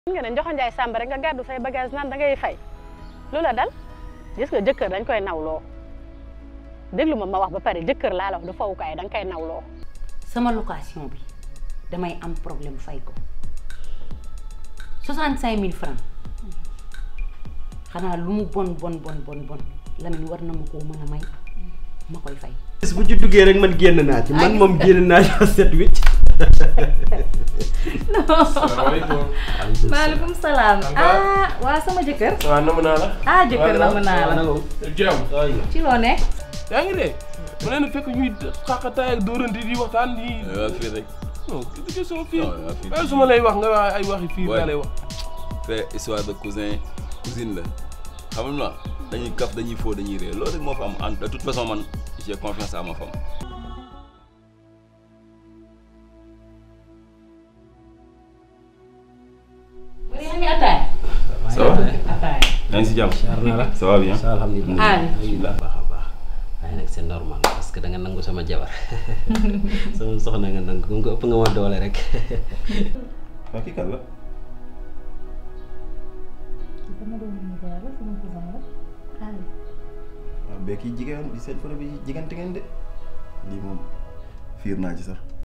nga ne Njoxo Njaay Sàmb rek nga gàddu say bagage naan da ngay fay lu la dal gis nga jëkkër dañ koy nawloo déglu ma ma wax ba pare jëkkër laa la wax du fawukaay da nga koy nawloo sama location bi damay am problème fay ko 65000 francs xanaa lu mu bon bon bon bon bon Lamine war na ma koo mën a may ma koy fay. bis bu ci duggee rek man génn naa ci man moom génn naa ci set wicc salaamaaleykum. maaleykum salaam. ah waa sama jëkkër. waaw namu naa la. ah jëkkër la mën naa la. jàmm. ci loo nekk. yaa ngi dee. mu leen fekk ñuy xaqataay ak dóorante di waxtaan di. waaw fii rek. non ki ci sama fii. waaw waaw fii waaye su ma lay wax nga wax ay waxi fii Ouais. laa lay wax. fait histoire de cousin cousine la xam nga dañuy kaf dañuy foo dañuy réer loolu rek moo fa am en de toute façon man j'ai confiance à ma femme. yaa ngi ataaya. ça va ataaya. yaa ngi si jàmm. Siyaar naa la. ça va bien. ça alhamdulilah. Ali. alhamdulilah baax a baax waaye nag c'est normal parce que da nga nangu sama jabar sama soxna nga nangu comme que ëpp nga ma doole rek. waa kii kan la. sama doomu nijaay la sama cousin la. Ali. waaw mais kii jigéen di seen photo bi jigante ngeen de lii moom fiir naa ci sax.